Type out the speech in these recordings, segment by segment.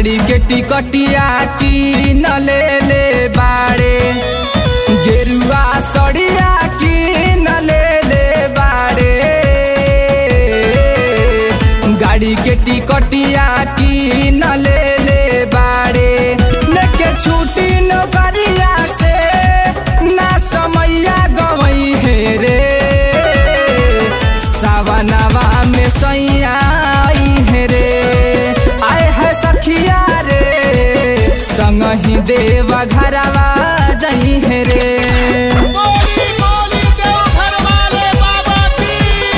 गाड़ी के टिकटिया की न ले ले बाड़े गेरुआ सड़िया की न ले ले बाड़े गाड़ी के टिकटिया की न ले ले बाड़े लेके छुट्टी नौकरिया से ना समैया गवई है रे सावनवा में सैया आई है रे आए है सखिया रे संग ही देवा घरवा जई है रे बोली बोली देवघर वाले बाबा की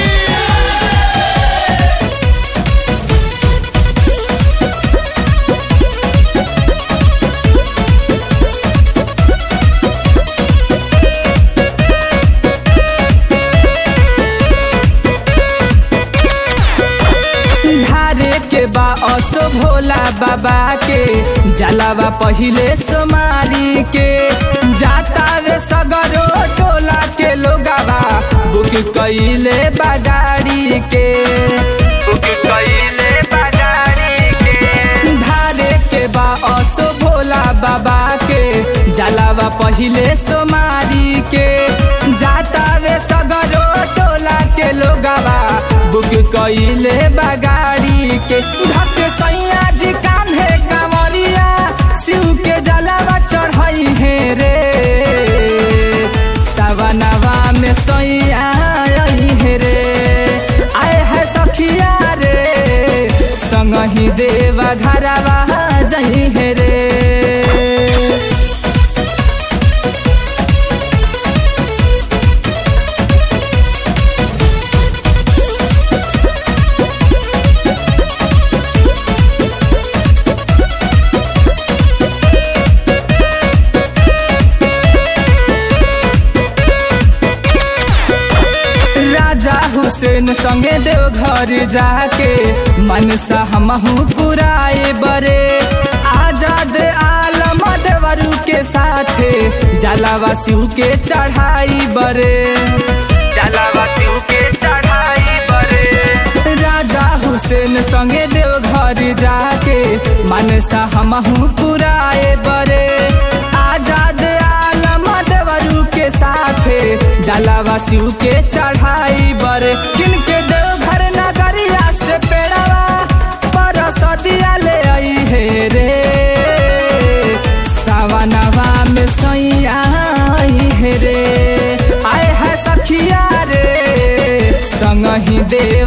धारे के बा असो भोला बाबा के जलावा पहिले सोमारी के जाता वे सगरो टोला के लोगावा बुक कइले बागाड़ी के बुक कइले बागाड़ी के धारे के बा असो भोला बाबा के जलावा पहिले सोमारी के जाता वे सगरो टोला के लोगावा बुक कइले बागाड़ी के धक सैया जी कान्हे कांवरिया शिव के जलावा चढ़ई है रे सवनवा में सैया आई है रे आए है सखिया रे संग ही देवा घरवा जई है रे राजा हुसैन संगे देवघर जाके मनसा हमहू पुराए बरे आजाद आलम देवरू के साथे जलावा शिव के चढ़ाई बरे जलावा शिव के चढ़ाई बरे राजा हुसैन संगे देवघर जाके मनसा हमहू पुराए बरे आजाद आलम देवरू के साथे जलावा शिव के चढ़ाई बर किनके देवघर नगरिया से पेड़वा पर सदिया ले आई है रे सावनवा में सैया आई है रे आए है सखिया रे संग ही दे